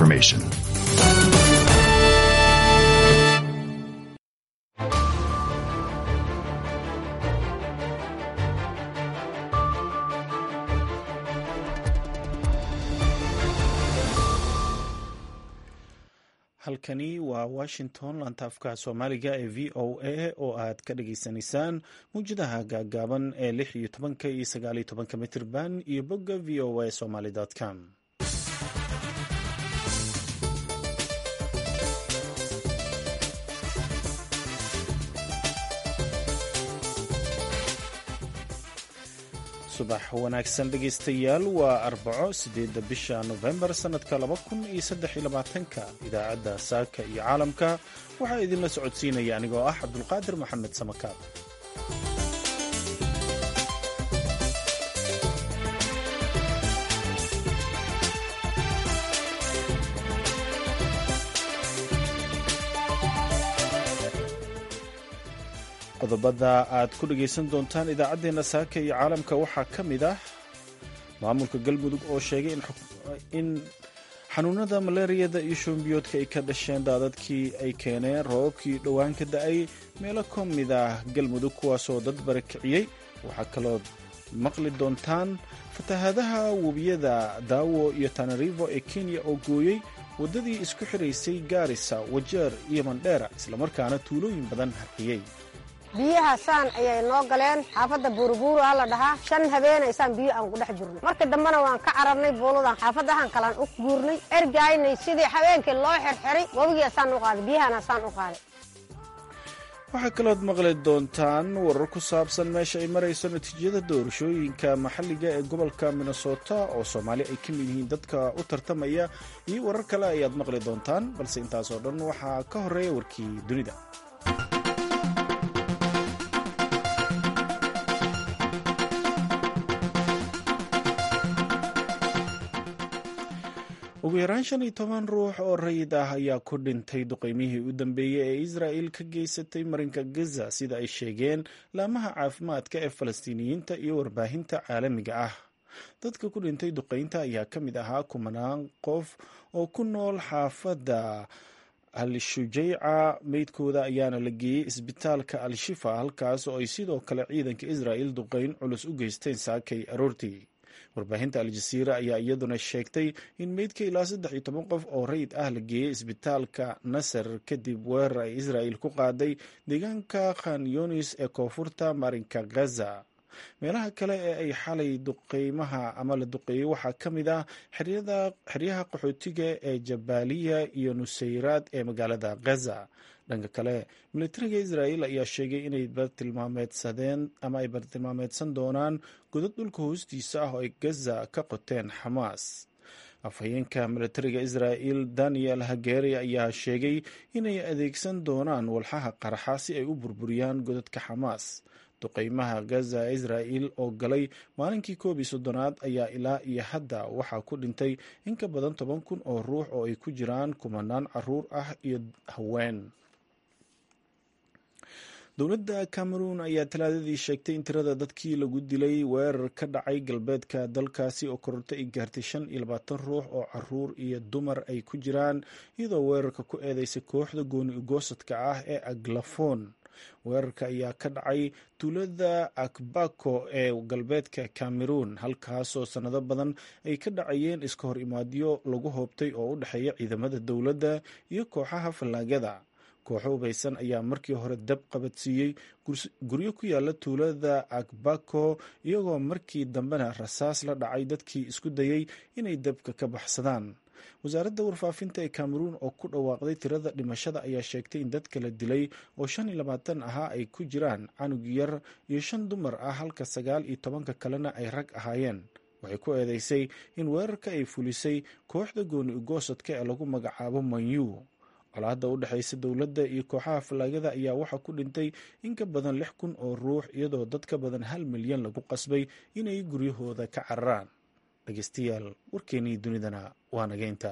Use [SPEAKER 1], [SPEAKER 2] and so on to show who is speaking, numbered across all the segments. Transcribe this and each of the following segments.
[SPEAKER 1] information.
[SPEAKER 2] halkani waa washington lantaafka soomaaliga ee v o a oo aad ka dhageysanaysaan mawjadaha gaagaaban ee lix iyo tobanka iyo sagaal iyo tobanka mitirban iyo bogga v o a somaly com subax wanaagsan dhegaystayaal waa arbaco sideedda bisha nofembar sannadka laba kun iyo saddex iyo labaatanka idaacadda saaka iyo caalamka waxaa idinla socodsiinaya anigoo ah cabdulqaadir maxamed samakaab qodobada aad ku dhegaysan doontaan idaacaddeenna saaka iyo caalamka waxaa ka mid ah maamulka galmudug oo sheegay in xanuunada malaariyada iyo shoombiyoodka ay ka dhasheen daadadkii ay keeneen roobabkii dhowaan ka da-ay meelo ka mid ah galmudug kuwaasoo dad barakiciyey waxaa kaloo maqli doontaan fatahaadaha webiyada daawo iyo tanarivo ee kenya oo gooyey waddadii isku xiraysay gaarisa wajeer iyo mandheera islamarkaana tuulooyin badan harqiyey
[SPEAKER 3] biyaha saan ayay noo galeen xaafadda buurubuuru ha la dhahaa shan habeenaysaan biyo aan ku dhex jirnay marka dambena waan ka cararnay buuladan xaafadahan kalaan u guurnay ergaynay sidii habeenkii loo xirxiray wabigii asaan u qaaday biyahana asaan u qaaday
[SPEAKER 2] waxaa kalood maqli doontaan warar ku saabsan meesha ay marayso natiijada doorashooyinka maxalliga ee gobolka minnesota oo soomaali ay ka mid yihiin dadka u tartamaya iyo warar kale ayaad maqli doontaan balse intaasoo dhan waxaa ka horeeya warkii dunida ugu yaraan shan iyo toban ruux oo rayid ah ayaa ku dhintay duqeymihii u dambeeyey ee israa'il ka geysatay marinka gaza sida ay sheegeen laamaha caafimaadka ee falastiiniyiinta iyo warbaahinta caalamiga ah dadka ku dhintay duqeynta ayaa ka mid ahaa kumanaan qof oo ku nool xaafadda al-shujayca meydkooda ayaana la geeyey isbitaalka al-shifa halkaas oo ay sidoo kale ciidanka israa'il duqeyn culus u geysteen saakay aroortii warbaahinta al-jasiira ayaa iyaduna sheegtay in meydka ilaa saddex iyo toban qof oo rayid ah la geeyey isbitaalka nasar kadib weerar ay israa'il ku qaaday deegaanka khan yunis ee koonfurta marinka gaza meelaha kale ee ay xalay duqeymaha ama la duqeeyey waxaa ka mid ah xeryaha qaxootiga ee jabaaliya iyo nusayraad ee magaalada gaza dhanka kale militariga israa'il ayaa sheegay inay bartilmaameedsadeen ama ay bartilmaameedsan doonaan godad dhulka hoostiisa ah oo ay gaza ka qoteen xamaas afhayeenka militariga israa'il daniel hageri ayaa sheegay inay adeegsan doonaan walxaha qarxa si ay u burburiyaan godadka xamaas duqeymaha gaza israa'il oo galay maalinkii koob iyo soddonaad ayaa ilaa iyo hadda waxaa ku dhintay in ka badan toban kun oo ruux oo ay ku jiraan kumanaan caruur ah iyo haween dowladda cameroon ayaa talaadadii sheegtay in tirada dadkii lagu dilay weerar ka dhacay galbeedka dalkaasi oo kororto ay gaartay shan iyo labaatan ruux oo caruur iyo dumar ay ku jiraan iyadoo weerarka ku eedeysay kooxda gooni ugoosadka ah ee aglafon weerarka ayaa ka dhacay tuulada akbako ee galbeedka cameroon halkaasoo sannado badan ay ka dhacayeen iska hor imaadyo lagu hoobtay oo u dhexeeya ciidamada dowladda iyo kooxaha fallaagada kooxo hubaysan ayaa markii hore dab qabadsiiyey guryo ku yaala tuulada akbako iyagoo markii dambena rasaas la dhacay dadkii isku dayey inay dabka ka baxsadaan wasaaradda warfaafinta ee cameroon oo ku dhawaaqday tirada dhimashada ayaa sheegtay in dadka la dilay oo shan iyo labaatan ahaa ay ku jiraan canug yar iyo shan dumar ah halka sagaal iyo tobanka kalena ay rag ahaayeen waxay ku eedeysay in weerarka ay fulisay kooxda gooni ugoosadka ee lagu magacaabo manyu colaadda u dhexaysa dowladda iyo kooxaha fallaagada ayaa waxaa ku dhintay in ka badan lix kun oo ruux iyadoo dad ka badan hal milyan lagu qasbay inay guryahooda ka cararaan dhegeystayaal warkeenii dunidana waa nageynta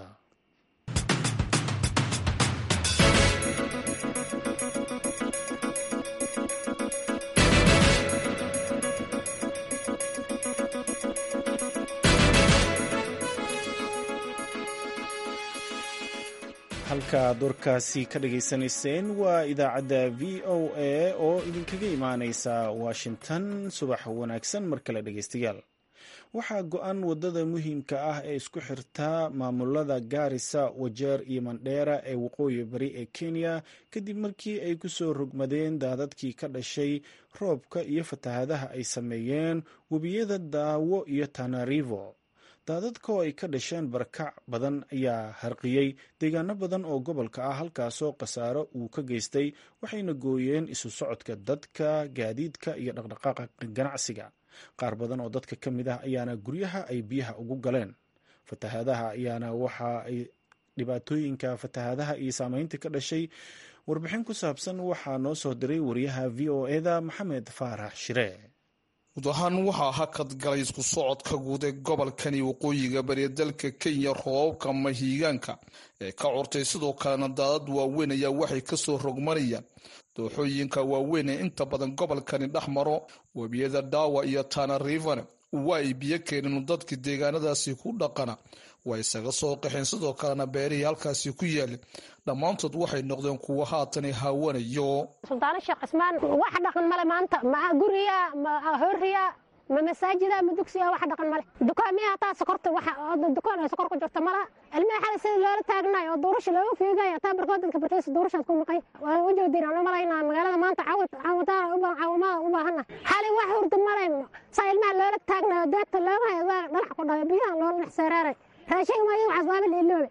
[SPEAKER 2] halkaad warkaasi ka dhagaysanayseen waa idaacadda v o a oo idinkaga imaaneysa washington subax wanaagsan mar kale dhegeystayaal waxaa go-an wadada muhiimka ah ee isku xirta maamulada gaarisa wajeer iyo mandheera ee waqooyi bari ee kenya kadib markii ay kusoo rogmadeen daadadkii ka dhashay roobka iyo fatahadaha ay sameeyeen webiyada daawo iyo tanarivo daadadka oo ay ka dhasheen barakac badan ayaa harqiyey deegaano badan oo gobolka ah halkaasoo khasaaro uu ka geystay waxayna gooyeen isu socodka dadka gaadiidka iyo dhaqdhaqaaqa ganacsiga qaar badan oo dadka ka mid ah ayaana guryaha ay biyaha ugu galeen fatahadaha ayaana waxa ay dhibaatooyinka fatahadaha iyo saameynta ka dhashay warbixin ku saabsan waxaa noo soo diray wariyaha v o eda maxamed faarax shire
[SPEAKER 1] guud ahaan waxaa hakad galay isku socodka guud ee gobolkani waqooyiga bariya dalka kenya roobabka mahiigaanka ee ka curtay sidoo kalena daadad waaweyn ayaa waxay kasoo rogmanayaan dooxooyinka waaweyn ee inta badan gobolkani dhex maro webiyada dhaawa iyo tana rivane waa ay biyo keeneen dadkii deegaanadaasi ku dhaqana waa isaga soo qaxeen sidoo kalena beerihii halkaasi ku yaala dhammaantood waxay noqdeen kuwa haatan haawanayo
[SPEAKER 3] suldaano sheekh cismaan wax dhaqan male maanta ma guriya ma horiya ma masaajida ma dugsiya wax dhaqan male dukaamiya hataa sokorta dukaan ay sokor ku jirta malaha ilmaha xada sida loola taagnayo oo duurasha looga fiigaya hataa barkoodanka barkiisa duurashaad ku maqay waa u jeedin aan u malaynaa magaalada maanta caawidaan caawimada u baahana xali wax hurda male saa ilmaha loola taagnayo deedta looga hayo waa dhalax ku dhayo biyaha loola dhex seeraaray raashin maayo waxaas waaba leeloobe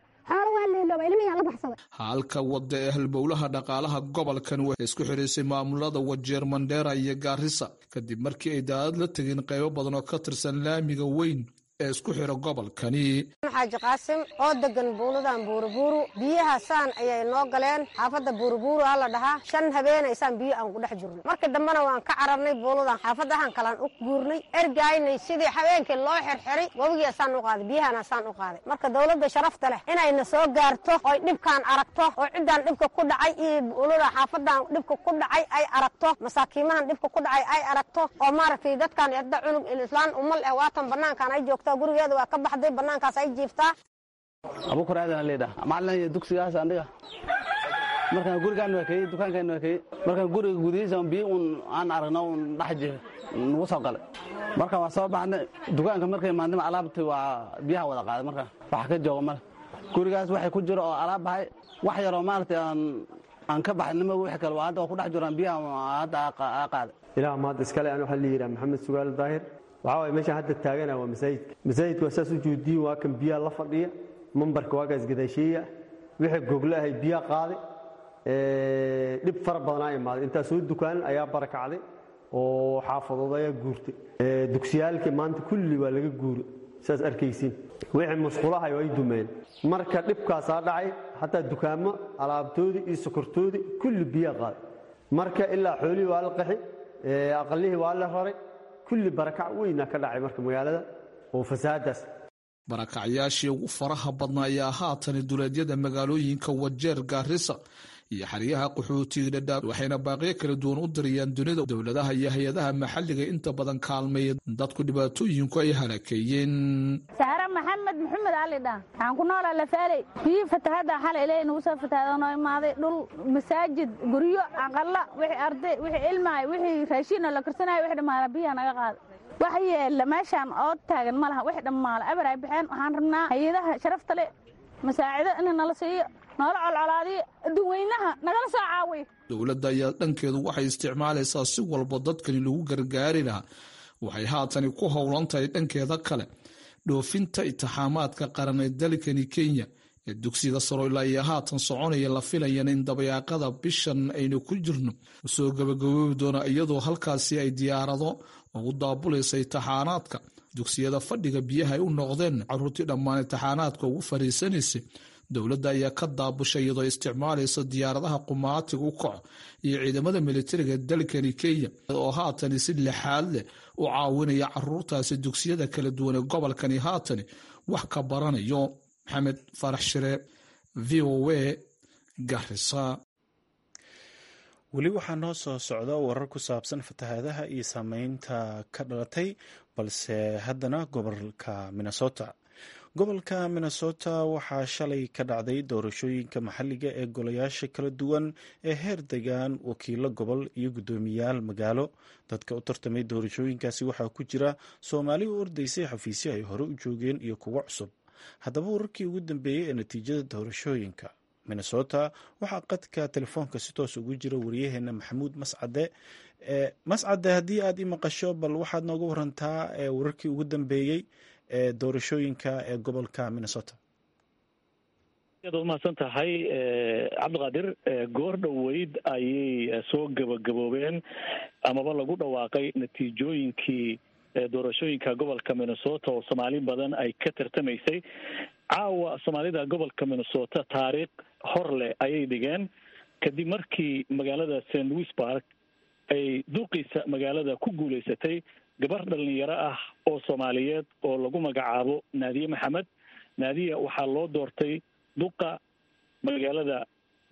[SPEAKER 1] halka wada ee halbowlaha dhaqaalaha gobolkan waxay isku xiraysay maamulada wajeer mandheera iyo gaarisa kadib markii ay daadad la tegeen qaybo badan oo ka tirsan laamiga weyn ee isku xira gobolkani
[SPEAKER 3] xaaji qaasim oo degan buuladan buurubuuru biyahaasaan ayay noo galeen xaafadda buurubuuru aa la dhahaa shan habeenaysaan biyo aan ku dhex jirno markii dambena waan ka cararnay buuladan xaafadahan kalaan u guurnay ergaynay sidii habeenkii loo xirxiray webigiasaan u qaaday biyahanasaan u qaaday marka dowladda sharafta leh inayna soo gaarto oy dhibkaan aragto oo ciddaan dhibka ku dhacay iyo buulada xaafadan dhibka ku dhacay ay aragto masaakiimahan dhibka ku dhacay ay aragto oo maaragtay dadkan erda cunug ilislaan umal eh waatan banaankan ay joogta gurigeeda waa ka baxday banaankaas ay jiiftaa
[SPEAKER 4] abukur aadan leedha macalin dugsigaas aniga markaan gurigaan waa kayey dukaankaan waa kayey markaan guriga gudihiisa biyo un aan aragno un dhex jiro nagu soo galay marka waa soo baxnay dukaanka markay maadnima alaabti waa biyaha wada qaaday marka wax ka jooga male gurigaas waxay ku jiro oo alaab bahay wax yaroo maaragtay aan aan ka baxnimo wixii kale waa hadda waa ku dhex jiraan biyaha hadda aa qaaday
[SPEAKER 5] ilaah maad iskale aan waxaa la yidhaha maxamed sugaal daahir waxaa waye meeshaan hadda taagana waa masaajidka masaajidka waa saas u joodiyin waa kan biyaha la fadhiya mambarka waa kaas gadaasheeya wixii gogle ahay biyaha qaaday dhib fara badanaa imaaday intaa soo dukaan ayaa barakacday oo xaafadood ayaa guurtay dugsiyaalkii maanta kulli waa laga guuray saas arkaysiin wixii musqulahay ay dumeen marka dhibkaasaa dhacay hataa dukaamo alaabtoodii iyo sokortoodii kulli biyaha qaaday marka ilaa xoolihii waa la qaxi aqalihii waa la raray kulli barakac weyna ka dhacay marka magaalada oo fasaadaas
[SPEAKER 1] barakacyaashii ugu faraha badnaa ayaa haatani duleedyada magaalooyinka wajeer gaarisa iyo xeryaha qaxootiga dhadhaab waxayna baaqiyo kala duwan u dirayaan dunida dowladaha iyo hay-adaha maxalliga inta badan kaalmeeya dadku dhibaatooyinku ay halakeeyeen
[SPEAKER 6] sahra maxamed maxamed alidha waxaan ku noolaa lafaaley biyi fatahada xalay ilaahay nagu soo fatahada noo imaaday dhul masaajid guryo aqalla wixii arday wixii ilmahay wixii raashiinoo la karsanaya wixii dhammaala biyaha naga qaaday wax yeella meeshaan oo taagan ma laha wixii dhammaala eber ay baxeen waxaan rabnaa hay-adaha sharafta le masaacido in nala siiyo noola colcolaadiyo adduunweynaha nagala soo caawiyo
[SPEAKER 1] dowladda ayaa dhankeedu waxay isticmaalaysaa si walba dadkani lagu gargaari lahaa waxay haatani ku howlan tahay dhankeeda kale dhoofinta itixaamaadka qaran ee dalkani kenya ee dugsiga saro ilaa iyo haatan soconaya la filayana in dabayaaqada bishan aynu ku jirno soo gabagaboobi doona iyadoo halkaasi ay diyaarado ugu daabulaysa itixaanaadka dugsiyada fadhiga biyaha ay u noqdeen caruurtii dhammaan itixaanaadka ugu fariisanaysay dowladda ayaa ka daabushay iyadoo isticmaalaysa diyaaradaha qumaatiga u kaco iyo ciidamada militariga dalkani kenya oo haatani si lixaad leh u caawinaya caruurtaasi dugsiyada kala duwan ee gobolkani haatani wax ka baranayo maxamed farax shire v o a garisa
[SPEAKER 2] weli waxaa noo soo socda warar ku saabsan fatahaadaha iyo saameynta ka dhalatay balse haddana gobolka minnesota gobolka minnesota waxaa shalay ka dhacday doorashooyinka maxalliga ee golayaasha kala duwan ee heer degaan wakiilo gobol iyo guddoomiyaal magaalo dadka u tartamay doorashooyinkaasi waxaa ku jira soomaali u ordaysay xafiisyo ay hore u joogeen iyo kuwo cusub haddaba wararkii ugu dambeeyey ee natiijada doorashooyinka minnesota waxaa qadka telefoonka si toos ugu jira wariyaheena maxamuud mascade mascade haddii aad i maqasho bal waxaad nooga warantaa wararkii ugu dambeeyey ee doorashooyinka ee gobolka minnesota
[SPEAKER 7] aad umahadsan tahay cabdiqaadir goor dhoweyd ayay soo gabagaboobeen amaba lagu dhawaaqay natiijooyinkii doorashooyinka gobolka minnesota oo soomaali badan ay ka tartamaysay caawa soomaalida gobolka minnesota taariikh hor leh ayay dhigeen kadib markii magaalada st louis park ay duqiisa magaalada ku guulaysatay gabar dhalinyaro ah oo soomaaliyeed oo lagu magacaabo naadiye maxamed naadiya waxaa loo doortay duqa magaalada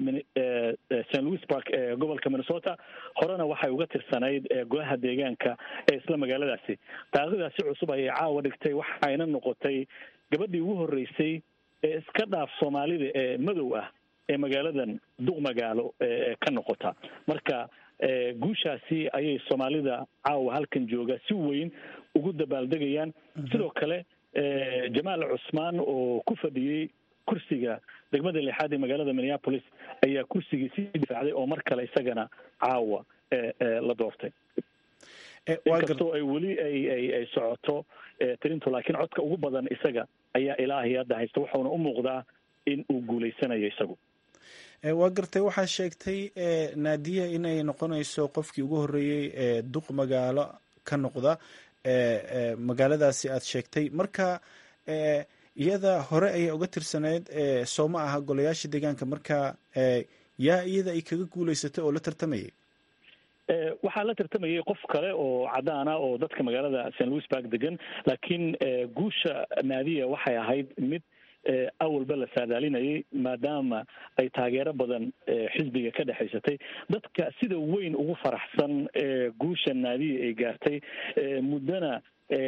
[SPEAKER 7] st louis park ee gobolka minnesota horena waxay uga tirsanayd golaha deegaanka ee isla magaaladaasi taariikhdaasi cusub ayay caawa dhigtay waxayna noqotay gabadhii ugu horreysay ee iska dhaaf soomaalida ee madow ah ee magaaladan duq magaalo ka noqota marka guushaasi ayay soomaalida caawa halkan jooga si weyn ugu dabaaldegayaan sidoo kale jamaal cusmaan oo ku fadhiyey kursiga degmada lixaad ee magaalada minneapolis ayaa kursigii sii difaacday oo mar kale isagana caawa la doortay inkastoo ay weli ay ay ay socoto tirintu laakiin codka ugu badan isaga ayaa ilaahay hadda haysta wuxuuna u muuqdaa in uu guulaysanayo isagu
[SPEAKER 2] waa gartay waxaa sheegtay naadiya inay noqonayso qofkii ugu horreeyey ee duq magaalo ka noqda magaaladaasi aad sheegtay marka iyada hore ayay uga tirsaneyd soo ma aha golayaasha deegaanka marka yaa iyada ay kaga guulaysatay oo la tartamayay
[SPEAKER 7] waxaa la tartamayay qof kale oo cadaan ah oo dadka magaalada st louis park degan laakiin guusha naadiya waxay ahayd mid awalba la saadaalinayay maadaama ay taageero badan xisbiga ka dhexaysatay dadka sida weyn ugu faraxsan guusha naadiya ay gaartay muddona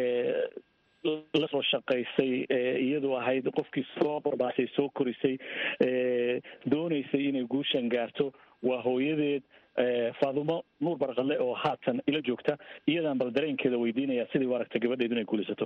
[SPEAKER 7] lasoo shaqaysay iyadoo ahayd qofkii soo barbaasay soo korisay doonaysay inay guushan gaarto waa hooyadeed faadumo nuur barqadle oo haatan ila joogta iyadaan bal dareenkeeda weydiinaya sidai u aragta gabadheedu inay guulaysato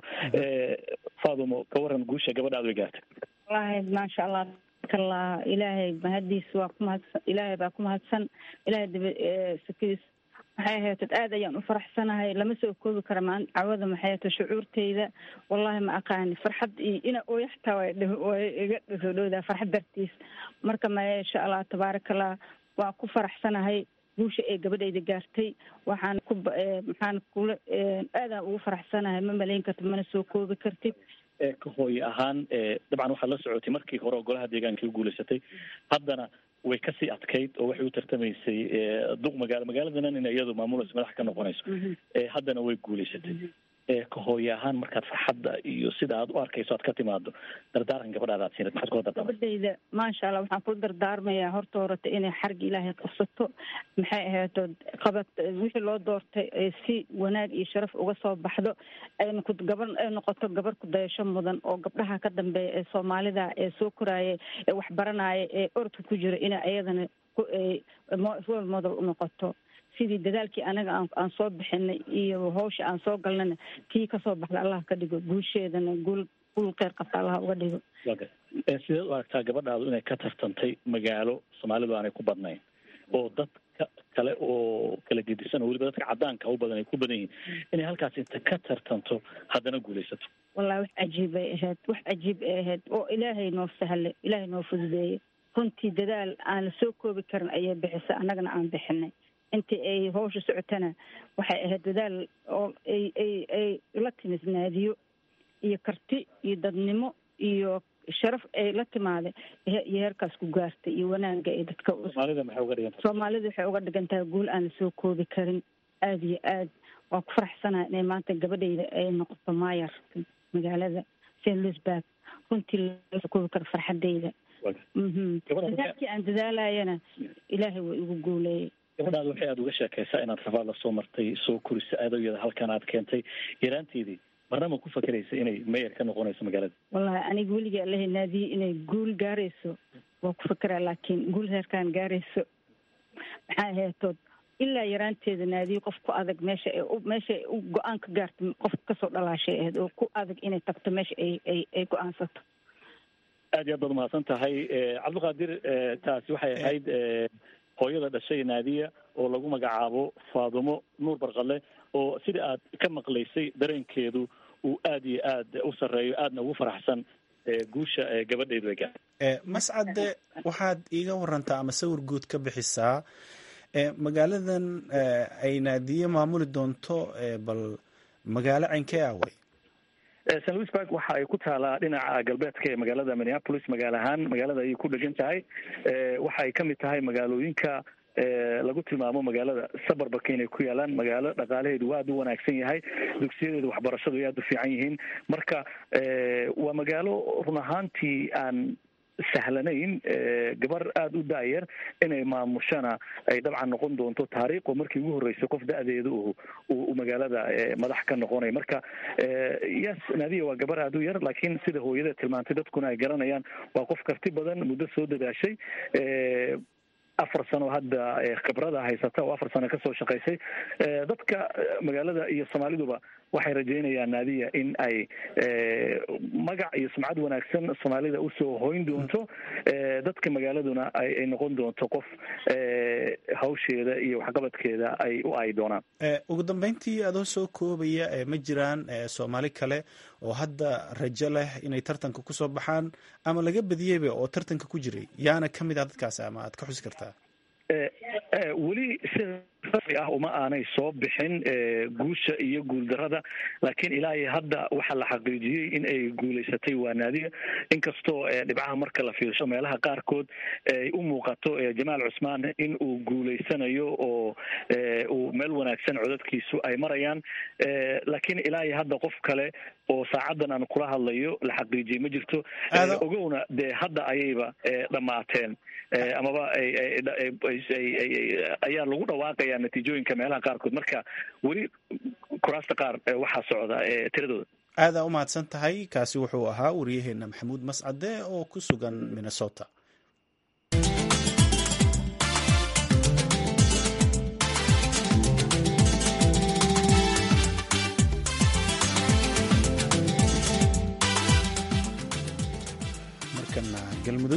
[SPEAKER 7] faadumo ka waran guusha gabadhaad way gaartay
[SPEAKER 8] wallahi maasha allah kala ilaahay mahadiis waa ku mahadsan ilaahay baa ku mahadsan ilaahay daba sakiis maxay ahayd aad ayaan u faraxsanahay lama soo koobi kara maan cawada maxay ahayd shucuurteyda wallahi ma aqaani farxad iyo ina ooya xataa way iga soo dhowdaa farxad dartiis marka maasha allah tabaarakallah waa ku faraxsanahay guusha ee gabadhayda gaartay waxaan ku maxaan kula aadaan ugu faraxsanahay ma malayn kartid mana soo koobi kartid
[SPEAKER 7] ka hooye ahaan dabcan waxaad la socotay markii hore oo golaha deegaanka u guulaysatay haddana way kasii adkayd oo waxay u tartamaysay duq magaalo magaaladanan in iyadu maamulayso madax ka noqonayso haddana way guulaysatay ka hooye ahaan markaad farxadda iyo sida aad u arkayso aad ka timaado dardaaran gabadhaada aad siinad maxaad kula dardaarma
[SPEAKER 8] gabadhayda maasha allah waxaan kula dardaarmayaa horta horata inay xarga ilaahay qabsato maxay ahayd qabad wixii loo doortay ee si wanaag iyo sharaf uga soo baxdo ayna ku gabar ay noqoto gabar ku dayasho mudan oo gabdhaha ka dambeeya ee soomaalida ee soo koraaya ee waxbaranaya ee orodka ku jira inay ayadana role model u noqoto sidii dadaalkii anaga aan soo bixinay iyo hawsha aan soo galnana kii kasoo baxda allah ka dhigo guusheedana guul guul kheyr qabta allah uga dhigo
[SPEAKER 7] sideed u aragtaa gabadhaadu inay ka tartantay magaalo soomaalidu aanay ku badnayn oo dadka kale oo kala gedisan oo weliba dadka cadaanka u badan ay ku badan yihiin inay halkaas inta ka tartanto haddana guulaysato
[SPEAKER 8] wallahi wax cajiib ay ahayd wax cajiib ay ahayd oo ilaahay noo sahlay ilaahay noo fududeeyey runtii dadaal aan la soo koobi karin ayay bixisa annagana aan bixinay intii ay hawsha socotana waxay ahayd dadaal oo ay ay ay la timid naadiyo iyo karti iyo dadnimo iyo sharaf ay la timaada iyo heerkaas ku gaartay iyo wanaagga ay dadka
[SPEAKER 7] soomaalida maxay uga dhigan
[SPEAKER 8] soomaalida waxay uga dhigan tahay guul aan lasoo koobi karin aada iyo aad waa ku faraxsanahay inay maanta gabadhayda ay noqoto maayar magaalada st louisburg runtii lasoo koobi karo farxadayda dadaalkii aan dadaalayana ilaahay waa igu guuleeyay
[SPEAKER 7] gabadhaada waxay aada uga sheekaysaa inaad rafaad la soo martay soo korisa aadooyada halkan aad keentay yaraanteedii marnama ku fakeraysa inay mayor ka noqonayso magaalada
[SPEAKER 8] wallahi aniga weliga allahay naadiye inay guul gaarayso waa ku fakeraa laakiin guul heerkaan gaarayso maxaa aheetood ilaa yaraanteeda naadiye qof ku adag meesha ay meesha ay u go-aan ka gaarto qof kasoo dhalaashay ahayd oo ku adag inay tagto meesha ay ay ay go-aansato
[SPEAKER 7] aad iyo aad baad umahadsan tahay cabdiqaadir taasi waxay ahayd hooyada dhashay naadiya oo lagu magacaabo faadumo nuur barqale oo sida aad ka maqlaysay dareenkeedu uu aad iyo aad u sarreeyo aadna ugu faraxsan guusha gabadheedu ay gaartay
[SPEAKER 2] mascade waxaad iiga warantaa ama sawir guud ka bixisaa magaaladan ay naadiye maamuli doonto bal magaalo caynkee ah wey
[SPEAKER 7] st louisburg waxa ay ku taalaa dhinaca galbeedka ee magaalada minneapolis magaalo ahaan magaalada ayay ku dhegan tahay waxa ay kamid tahay magaalooyinka lagu tilmaamo magaalada sabarbarka inay ku yaalaan magaalo dhaqaalaheedu waa aad u wanaagsan yahay dugsiyadeedu waxbarashadu ay aad u fiican yihiin marka waa magaalo run ahaantii aan sahlanayn gabar aada u daayar inay maamushana ay dabcan noqon doonto taariikh oo markii ugu horreysay qof da-deeda uu magaalada madax ka noqonay marka yes naadiya waa gabar aada u yar laakiin sida hooyada tilmaantay dadkuna ay garanayaan waa qof karti badan muddo soo dadaashay afar sano hadda khibrada haysata oo afar sano kasoo shaqaysay dadka magaalada iyo soomaaliduba waxay rajeynayaan naadiya in ay magac iyo sumcad wanaagsan soomaalida usoo hoyn doonto dadka magaaladuna ay noqon doonto qof hawsheeda iyo waxqabadkeeda ay u ay doonaan
[SPEAKER 2] ugu dambeyntii adoo soo koobaya ma jiraan soomaali kale oo hadda rajo leh inay tartanka kusoo baxaan ama laga badiyeyba oo tartanka ku jiray yaana ka mid ah dadkaas ama aad ka xusi kartaa
[SPEAKER 7] weli sida rasmi ah uma aanay soo bixin guusha iyo guuldarada laakiin ilaa iyo hadda waxaa la xaqiijiyey in ay guulaysatay waa naadiga inkastoo dhibcaha marka la fiirsho meelaha qaarkood ay u muuqato jamaal cusmaan in uu guulaysanayo oo uu meel wanaagsan codadkiisu ay marayaan laakiin ilaa iyo hadda qof kale oo saacaddan aan kula hadlayo la xaqiijiyey ma jirto ogowna dee hadda ayayba dhammaateen amaba ayaa lagu dhawaaqaya natiijooyinka meelaha qaarkood marka weli kuraasta qaar waxaa socda tiradooda
[SPEAKER 2] aadaa u mahadsan tahay kaasi wuxuu ahaa wariyaheena maxamuud mascade oo ku sugan minnesota markana galmudug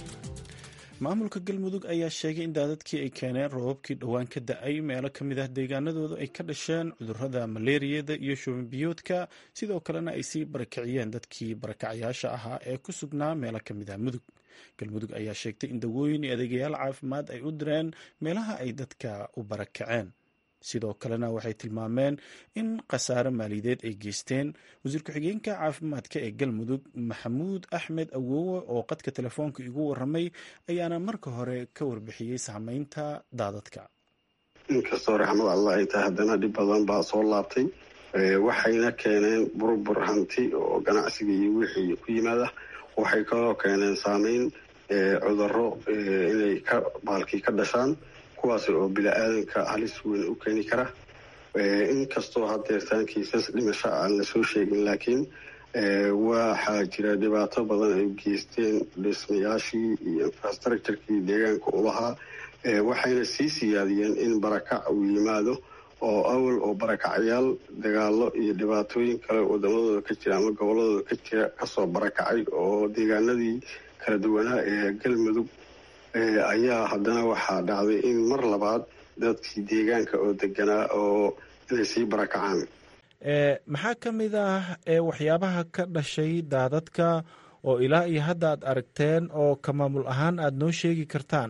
[SPEAKER 2] maamulka galmudug ayaa sheegay in daadadkii ay keeneen roobabkii dhowaan ka da-ay meelo ka mid ah deegaanadooda ay ka dhasheen cudurada maleeriyada iyo shubanbiyoodka sidoo kalena ay sii barakiciyeen dadkii barakacyaasha ahaa ee ku sugnaa meelo ka mid ah mudug galmudug ayaa sheegtay in dawooyin iyo adeegayaal caafimaad ay u direen meelaha ay dadka u barakaceen sidoo kalena waxay tilmaameen in khasaare maaliyadeed ay geysteen wasiir ku-xigeenka caafimaadka ee galmudug maxamuud axmed awowe oo qadka telefoonka igu waramay ayaana marka hore ka warbixiyey saameynta daadadka
[SPEAKER 9] inkastoo raxmad allah ay tahay haddana dhib badan baa soo laabtay waxayna keeneen burbur hanti oo ganacsiga iyo wixii ku yimaada waxay kaloo keeneen saameyn cuduro inay ka baalkii ka dhashaan kuwaas oo bini-aadanka halis weyn u keeni kara inkastoo hadeertaan kiisas dhimasho aan lasoo sheegin laakiin waxaa jira dhibaato badan ay geysteen dhismayaashii iyo infrastructurekii deegaanka u lahaa waxayna sii siyaadiyeen in barakac uu yimaado oo awal oo barakacyaal dagaalo iyo dhibaatooyin kale wadamadooda ka jira ama goboladooda ka jira kasoo barakacay oo deegaanadii kala duwanaa ee galmudug ayaa haddana waxaa dhacday in mar labaad dadkii deegaanka oo deganaa oo inay sii barakacaan
[SPEAKER 2] maxaa ka mid ah waxyaabaha ka dhashay daadadka oo ilaa iyo hadda aad aragteen oo ka maamul ahaan aada noo sheegi kartaan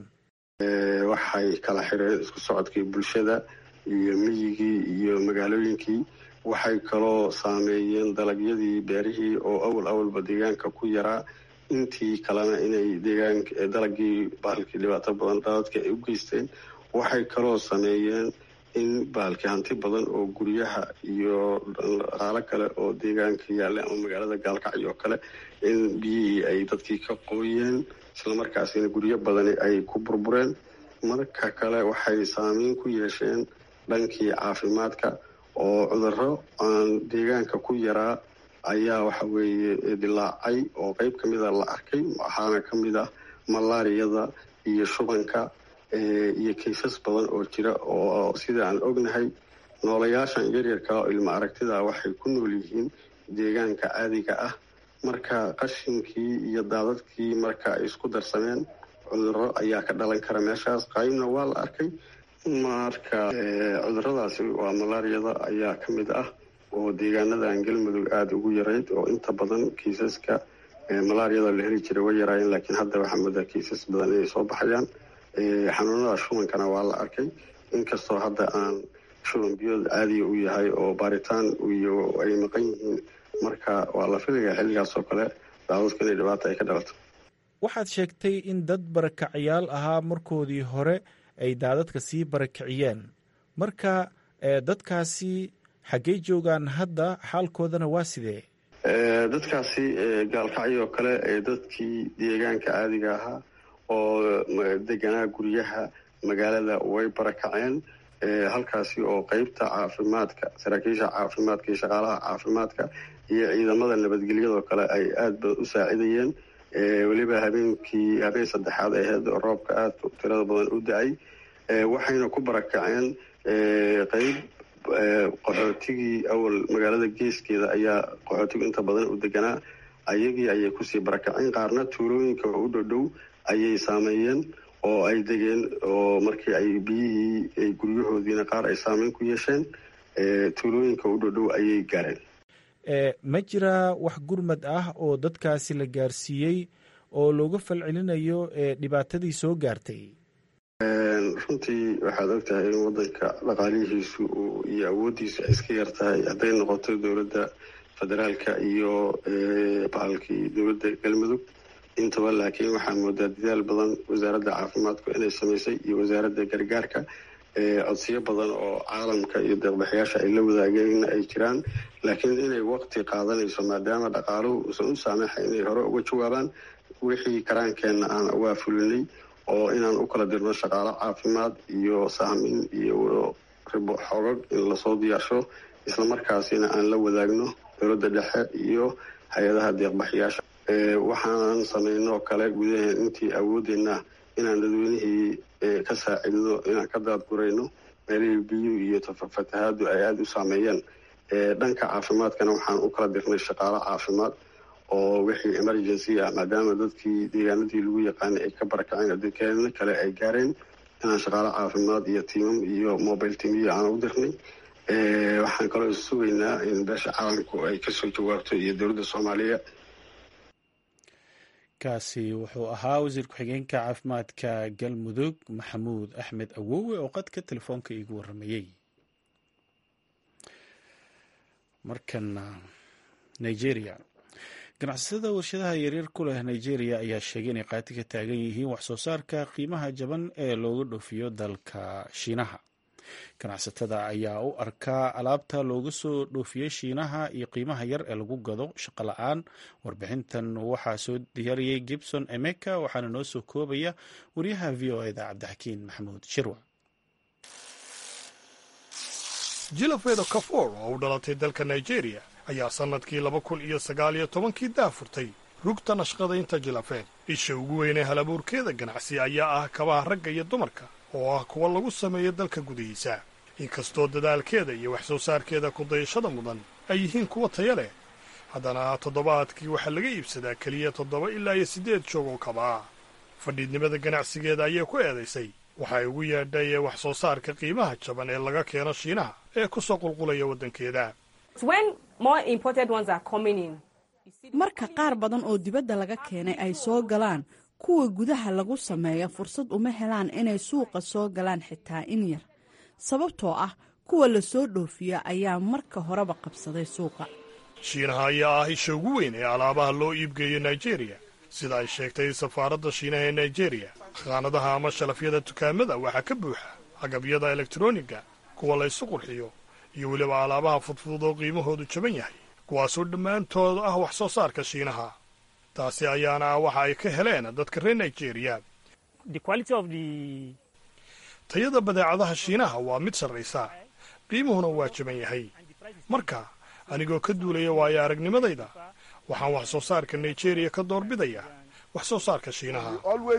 [SPEAKER 9] waxay kala xireen isku socodkii bulshada iyo miyigii iyo magaalooyinkii waxay kaloo saameeyeen dalagyadii beerihii oo awal awalba deegaanka ku yaraa intii kalena inay deegaanka dalagii bahalkii dhibaato badan daadadka ay u geysteen waxay kaloo sameeyeen in bahalkii hanti badan oo guryaha iyo dhaqaalo kale oo deegaanka yaalla ama magaalada gaalkacyo oo kale in biyihii ay dadkii ka qooyeen islamarkaasina guryo badani ay ku burbureen marka kale waxay saameyn ku yeesheen dhankii caafimaadka oo cudurro aan deegaanka ku yaraa ayaa waxa weeye dilaacay oo qeyb ka mida la arkay waxaana ka mid ah malaariyada iyo shubanka iyo kaysas badan oo jira oo sida aan ognahay noolayaashan yaryarka oo ilmo aragtida waxay ku nool yihiin deegaanka caadiga ah marka qashinkii iyo daadadkii marka ay isku darsameen cudurro ayaa ka dhalan kara meeshaas qaybna waa la arkay marka cuduradaasi waa malaariyada ayaa ka mid ah oo deegaanadan galmudug aada ugu yarayd oo inta badan kiisaska malaariyada la heli jiray way yaraayeen laakiin hadda waxaa moodaa kiisas badan inay soo baxayaan xanuunada shubankana waa la arkay inkastoo hadda aan shuban biyood caadiga u yahay oo baaritaan iyo ay maqan yihiin marka waa la filayaa xilligaas oo kale daadadku inay dhibaata ay ka dhalato
[SPEAKER 2] waxaad sheegtay in dad barakacyaal ahaa markoodii hore ay daadadka sii barakiciyeen marka dadkaasi xaggey joogaan hadda xaalkoodana waa sidee
[SPEAKER 9] dadkaasi gaalkacyoo kale dadkii deegaanka caadiga ahaa oo deganaa guryaha magaalada way barakaceen halkaasi oo qeybta caafimaadka saraakiisha caafimaadka iyo shaqaalaha caafimaadka iyo ciidamada nabadgelyadoo kale ay aada badan u saacidayeen weliba habeenkii habeen saddexaad aheyd oo roobka aada tirada badan u da-ay waxayna ku barakaceen qeyb qaxootigii awal magaalada geeskeeda ayaa qaxootigu inta badan u deganaa ayagii ayay kusii barakaceen qaarna tuulooyinka u dhodhow ayay saameeyeen oo ay degeen oo markii ay biyihii ay guryahoodiina qaar ay saameyn ku yeesheen tuulooyinka u dhodhow ayay gaareen
[SPEAKER 2] ma jiraa wax gurmad ah oo dadkaasi la gaarsiiyey oo looga falcelinayo dhibaatadii soo gaartay
[SPEAKER 9] runtii waxaad ogtahay in wadanka dhaqaalihiisu iyo awooddiisu ay iska yar tahay hadday noqoto dowladda federaalka iyo bahalkii dowladda galmudug intaba laakiin waxaa moodaa dadaal badan wasaaradda caafimaadku inay samaysay iyo wasaaradda gargaarka codsiyo badan oo caalamka iyo deeqbaxyaasha ay la wadaageenna ay jiraan laakiin inay waqti qaadanayso maadaama dhaqaaluhu uusan u saamaxa inay hore uga jawaabaan wixii karaankeenna aan uga fulinay oo inaan u kala dirno shaqaalo caafimaad iyo sahmin iyo ribo xogog in lasoo diyaarsho islamarkaasina aan la wadaagno dowladda dhexe iyo hay-adaha deeqbaxyaasha waxaanan sameynoo kale gudaheen intii awoodeenna inaan dadweynihii ka saacidno inaan ka daadgurayno meelihii biyuhu iyo fatahaadu ay aada u saameeyeen dhanka caafimaadkana waxaan u kala dirnay shaqaalo caafimaad oo wixii emergency ah maadaama dadkii deegaanadii lagu yaqaanay ay ka barakaceen adekeena kale ay gaareen inaan shaqaalo caafimaad iyo tiimam iyo mobile teamiyo aan u dirnay waxaan kaloo sugaynaa in beesha caalamku ay kasoo jawaabto iyo dowladda soomaaliya
[SPEAKER 2] kaasi wuxuu ahaa wasiir ku-xigeenka caafimaadka galmudug maxamuud axmed awowe oo qadka telefoonka iigu waramayey markana nigeria ganacsatada warshadaha yaryar ku leh nigeria ayaa sheegay inay qaati ka taagan yihiin waxsoo saarka qiimaha jaban ee looga dhoofiyo dalka shiinaha ganacsatada ayaa u arkaa alaabta looga soo dhoofiyey shiinaha iyo qiimaha yar ee lagu gado shaqo la-aan warbixintan waxaa soo diyaariyey gibson emeka waxaana noo soo koobaya wariyaha v o eda cabdixakiin maxamuud shirwa
[SPEAKER 10] jilafeeda kafoor oo u dhalatay dalka nigeria ayaa sannadkii laba kun iyo sagaal iyo tobankii daafurtay rugta nashqadaynta jilafeed isha ugu weynee halabuurkeeda ganacsi ayaa ah kabaha ragga iyo dumarka oo ah kuwa lagu sameeyo dalka gudihiisa inkastoo dadaalkeeda iyo wax soo saarkeeda kudayashada mudan ay yihiin kuwa taya leh haddana toddobaadkii waxaa laga iibsadaa keliya toddoba ilaa iyo siddeed joog oo kaba ah fadhiidnimada ganacsigeeda ayay ku eedaysay waxay ugu yeedhay wax soo saarka qiimaha jaban ee laga keeno shiinaha ee ku soo qulqulaya waddankeeda
[SPEAKER 11] marka qaar badan oo dibadda laga keenay ay soo galaan kuwa gudaha lagu sameeya fursad uma helaan inay suuqa soo galaan xitaa in yar sababtoo ah kuwa la soo dhoofiya ayaa marka horeba qabsaday suuqa
[SPEAKER 10] shiinaha ayaa ah isha ugu weyn ee alaabaha loo iibgeeyo nigeria sida ay sheegtay safaaradda shiinaha ee nigeria khaanadaha ama shalafyada dukaamada waxaa ka buuxa agabyada elektroniga kuwa la ysu qurxiyo iyo weliba alaabaha fudfudud oo qiimahoodu jaban yahay kuwaasoo dhammaantood ah wax soo saarka shiinaha taasi ayaana ah waxa ay ka heleen dadka reer nigeria tayada badeecadaha shiinaha waa mid sarraysa qiimuhuna waa jaban yahay marka anigoo ka duulaya waayo aragnimadayda waxaan wax soo saarka nigeriya ka doorbidaya wax soo saarka shiinaha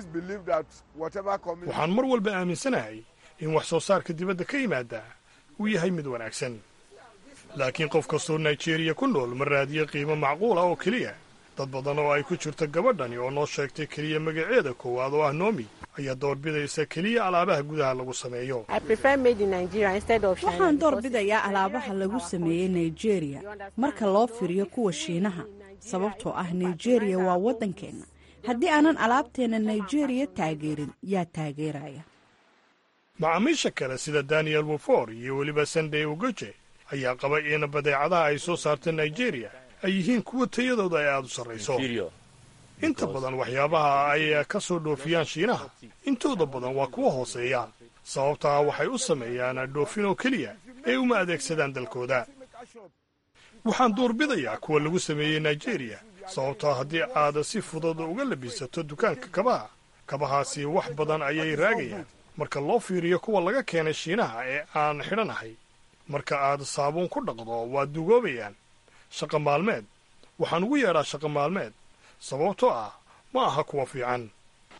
[SPEAKER 10] waxaan mar walba aaminsanahay in wax soo saarka dibadda ka yimaada uu yahay mid wanaagsan laakiin qof kastoo nigeriya ku nool ma raadiya qiimo macquul ah oo keliya dad badan oo ay ku jirto gabadhani oo noo sheegtay keliya magaceeda koowaad oo ah noomi ayaa doorbidaysa keliya alaabaha gudaha lagu sameeyo
[SPEAKER 11] waxaan doorbidayaa alaabaha lagu sameeyey nigeria marka loo firiyo kuwa shiinaha sababtoo ah nigeria waa waddankeenna haddii aanan alaabteenna nigeria taageerin yaa taageeraya
[SPEAKER 10] macaamiisha kale sida daniel wofor iyo weliba sandey ugoje ayaa qaba in badeecadaha ay soo saarta nigeria ay yihiin kuwa tayadooda ay aada u sarrayso inta badan waxyaabaha ay ka soo dhoofiyaan shiinaha intooda badan waa kuwa hooseeya sababtaa waxay u sameeyaan dhoofin oo keliya ee uma adeegsadaan dalkooda waxaan doorbidayaa kuwa lagu sameeyey nigeria sababtaa haddii aad si fudud uga labisato dukaanka kabaha kabahaasi wax badan ayay raagayaan marka loo fiiriyo kuwa laga keenay shiinaha ee aan xidhanahay marka aad saabuun ku dhaqdo waa dugoobayaan shaqa maalmeed waxaan ugu yeedhaa shaqa maalmeed sababtoo ah ma aha kuwa fiican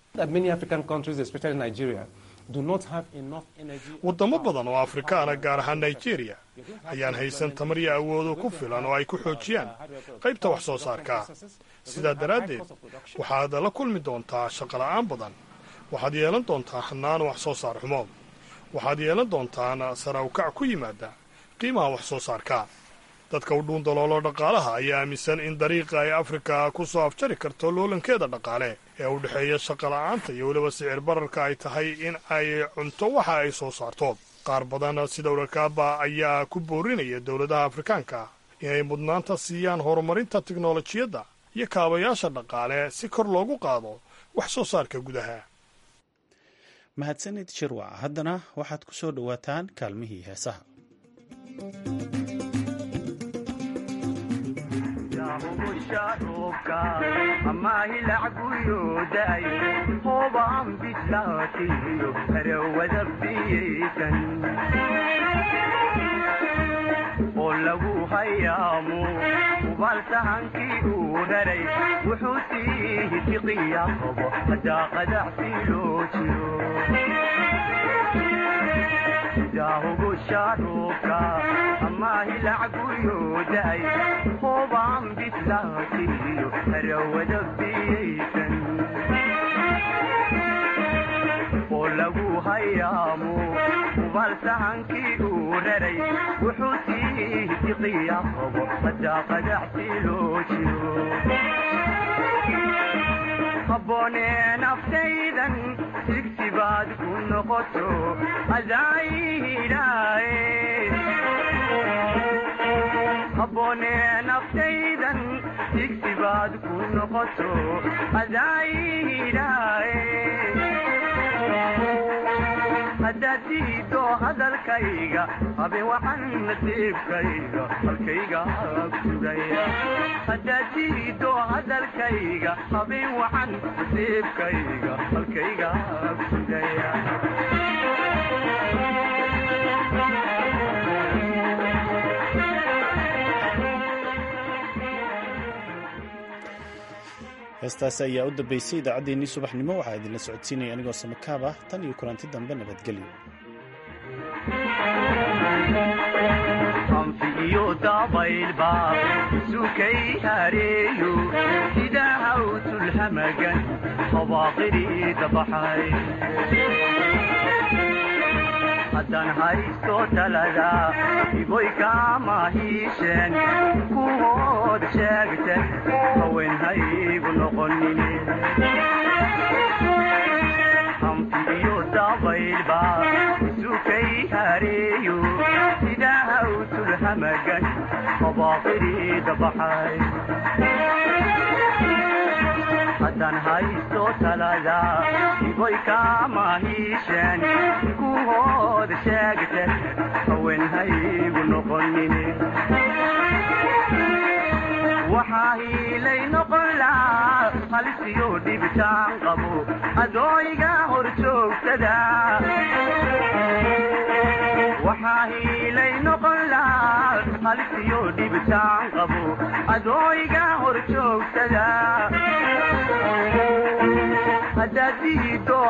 [SPEAKER 10] waddamo badan oo afrikaana gaar ahaan nigeria ayaan haysan tamar iyo awoodo ku filan oo ay ku xoojiyaan qaybta wax soo saarka sidaa daraaddeed waxaad la kulmi doontaa shaqola'aan badan waxaad yeelan doontaa hannaan wax soo saar xumo waxaad yeelan doontaan sarawkac ku yimaada qiimaha wax soo saarka dadka u dhuun daloolo dhaqaalaha ayaa aaminsan in dariiqa ay afrika ku soo afjari karto loolankeeda dhaqaale ee u dhexeeya shaqola'aanta iyo weliba sicir bararka ay tahay in ay cunto waxa ay soo saarto qaar badan sida urakaaba ayaa ku boorinaya dowladaha afrikaanka inay mudnaanta siiyaan horumarinta tiknolojiyadda iyo kaabayaasha dhaqaale si kor loogu qaado wax soo saarka gudaha
[SPEAKER 2] mahadsanid shirwac haddana waxaad ku soo dhowaataan kaalmihii heesaha
[SPEAKER 12] oo lagu hayaamo ubaalsahankii uu raray wuxuu sii tiqiya qabo hadaa qadacsi loo jiro daahugu shaaruubka ama hilacguyooday hoobaan bislaatiyo harawada biyaysan oo lagu hayaamo ubaalsahankii uu raray wuxuu sii tiqiya qabo hadaa qadacsi loo jiro habboonee naftaydan sigsibaad ku noqoto adaayidhaaye habboonee naftaydan sigsibaad ku noqoto adaayidhaaye haddaad diido hadalkayga habe waxan nasiibkayga halkayga sugaya haddaad diido hadalkayga habeen waxan nasiibkayga halkayga sugaya
[SPEAKER 2] heestaasi ayaa u dambeysay idaacaddeenii subaxnimo waxaa idinla socodsiinaya anigoo samakaaba tan iyo kulanti dambe nabadgelyo
[SPEAKER 12] anfi iyo dabaylba sukay hareeyo sida hawtulhamagan habaaqidii dabaxay haddaan haysto talada iboy kama hiisheen kuhood sheegten haween haygu noqonine hanfi iyo dabaylba sukay hareeyo sida hawtulhamagan habaaqidii dabaxay haddaan haysto talada iboy kama hiisheen kuhood sheegten haween haygu noqonine waxaa hiilay noqon lahaa halisiyo dhibitaan qabo adooyga hor joogsada waxaa hiilay dhibitaan qabo adooiga hor joogsada haddaad diido